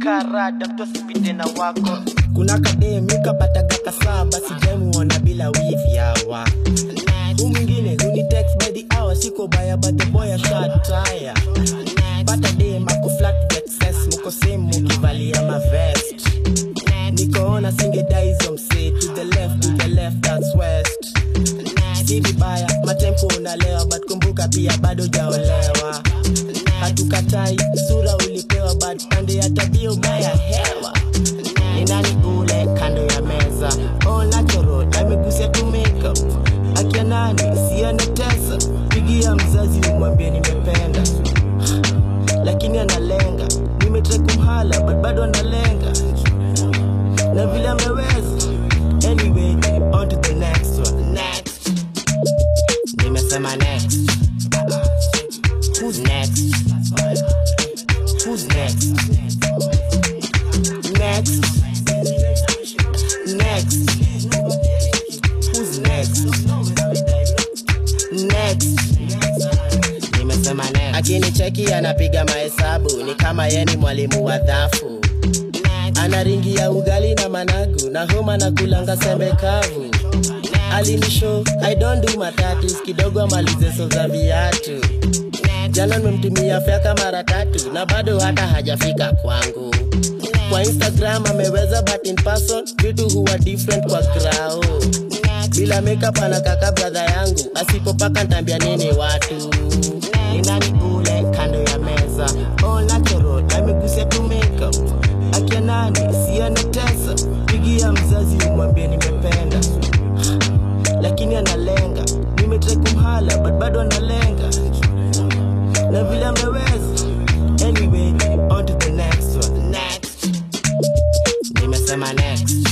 karada mtu asipite na wako kuna kademika patagaka saba sijamuona bila wivi hawa hu mwingine huni text by the hour siko baya but the boy a shot tire pata dem ako flat excess muko same mukivalia mavest nikoona singedai hizo msee to the left to the left that's west si vibaya matempo unalewa but kumbuka pia bado jaolewa hatukatai sura ulipewa but pande ya tabia ubaya hewa ni nani ule kando ya meza all natural amegusia tu makeup akia nani sianetesa pigia mzazi umwambie nimependa lakini analenga nimetrai kumhala but bado analenga na vile ameweza anyway on to the next one next nimesema next who's next who's next next next who's next next nimesema next akinicheki anapiga mahesabu ni kama ye ni mwalimu wa dhafu ana ringi ya ugali na managu na homa na kulanga sembe kavu alinisho i don't do matatus kidogo amalize so za viatu jana nimemtumia fyaka mara tatu na bado hata hajafika kwangu kwa instagram ameweza but in person vitu huwa different kwa grao bila makeup anakaka bradha yangu asipopaka ntambia nini watu ni nani ule kando ya meza all natural amegusia tu makeup akia nani sianetesa pigia mzazi umwambie nimependa lakini analenga nimetrai kumhala but bado analenga na vile ameweza anyway on to the next one next nimesema next